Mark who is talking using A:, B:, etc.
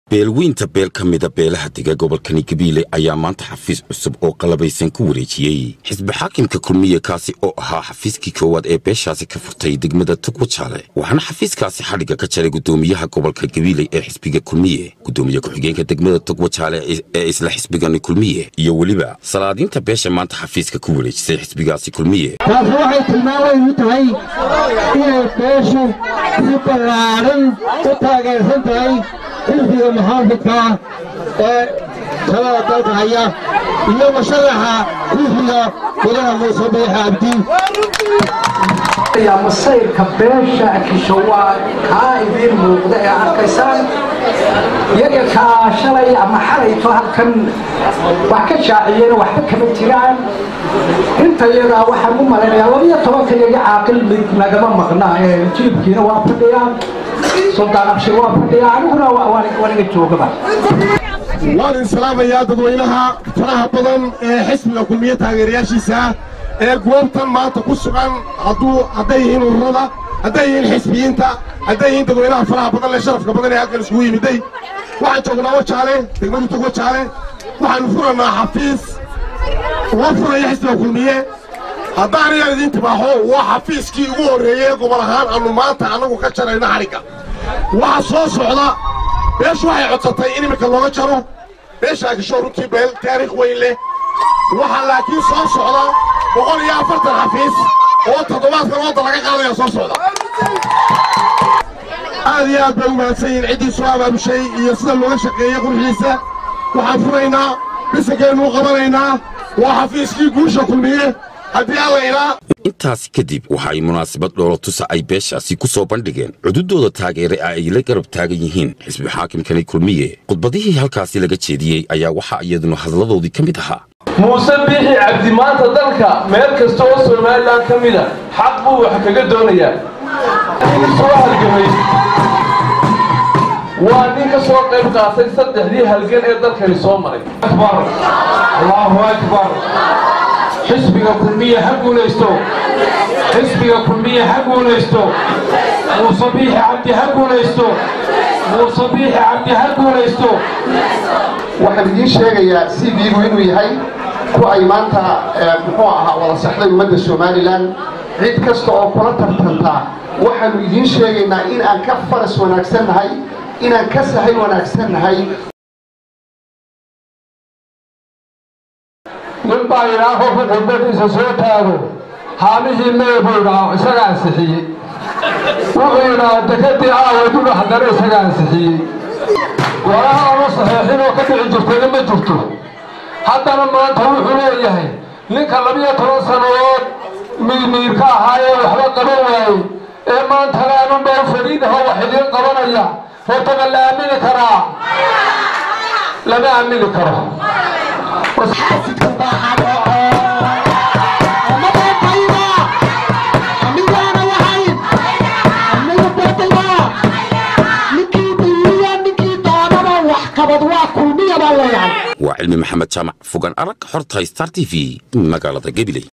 A: beelweynta beel ka mida beelaha dega gobolkani gabiile ayaa maanta xafiis cusub oo qalabaysan ku wareejiyey xisbi xaakimka kulmiye kaasi oo ahaa xafiiskii koowaad ee beeshaasi ka furtay degmada tugwajaale waxaana xafiiskaasi xadhigga ka jaray gudoomiyaha gobolka gabiile ee xisbiga kulmiye gudoomiye ku-xigeenka degmada tugwajaale ee isla xisbigani kulmiye iyo weliba salaadiinta beesha maanta xafiiska ku wareejisay xisbigaasi kulmiye
B: taasi waxay tilmaamayn u tahay inay beeshu si ballaaran u taageersan tahay xilfiga muxaafidka ee talada dalka haya iyo musharaxa xilfiga gudaha muuse biix abdi
C: masayrka beesha kisho waa kaa idiin muuqda ee arkaysaan iyaga kaa shalay ama xalayto halkan wax ka shaaciyeen waxba kama jiraan inta iyadaa waxaan u malaynayaa labiyo tobanka iyaga caaqil mid nagama maqna ee jilibkiina waa fadhiyaan suldaan abshir waa fadhiyaa aniguna waniga joogaba
D: waan islaamayaa dadweynaha faraha badan ee xisbiga kulmiye taageerayaashiisa ee goobtan maanta ku sugan hadduu hadday yihiin ururada hadday yihiin xisbiyiinta hadday yihiin dadweynaha faraha badan ee sharafka badan ee halkan iskugu yimiday waxaan joognaa wajaale degmadu tog wajaale waxaanu furannaa xafiis uga furaya xisbiga kulmiye haddaan ayaan idiin tibaaxo waa xafiiskii ugu horreeyey gobol ahaan aannu maanta annagu ka jarayna xadhigga waxa soo socda beeshu waxay codsatay in iminka looga jaro beeshaa gasho runtii beel taariikh weyn leh waxaa laakiin soo socda boqol iyo afartan xafiis oo toddobaadkan wadda laga qaadaya soo socda aad iyo aad bay u mahadsan yihiin ciddii soo abaabushay iyo sida looga shaqeeyey qurxiisa waxaan furaynaa bisankeennu qabanaynaa waa xafiiskii guusha kulmiye haddii alla ilaa
A: intaasi kadib waxa ay munaasabad dhoolotusa ay beeshaasi ku soo bandhigeen cududooda taageere ah ay la garab taagan yihiin xisbi xaakimkani kulmiye khudbadihii halkaasi laga jeediyey ayaa waxaa iyaduna hadladoodii ka mid ahaa
E: muuse biixi cabdi maanta dalka meel kasta oo somalilan ka mida xaq buu wax kaga doonayaa soo halgamay waa nin ka soo qayb qaatay saddexdii halgan ee dalkani soo maray
F: allahu akbar xisbiga kulmiye ha guulaysto xisbiga kulmiye ha guulaysto muuse biixi cabdi ha guulaysto muuse biixi cabdi ha guulaysto
G: waxaan idiin sheegayaa cv-gu inuu yahay ku ay maanta muxuu ahaa wada saxday ummadda somalilan cid kasta oo kula tartantaa waxaannu idiin sheegaynaa in aan ka faras wanaagsannahay inaan ka sahay wanaagsannahay
F: nin baa yidhaa qofku khudbadiisa soo taago haamihii mee buu idhaa isaga ansixiyey wuxuu yidhaa dekadii aawadudha haddana isaga ansixiyey walaha aanu saxiixin oo ka dhici jirtayna ma jirto haddana maanta wuxuu leeyahay ninka labiyo toban sannadood miirmiirka ahaayee waxba qaban waayey ee maantana anunbaa u fadhiidahoo wax idiin qabanaya horta ma la aamini karaa lama aamini karo
A: waa cilmi maxamed jaamac fogaan arag xorta star t v magaalada gabiley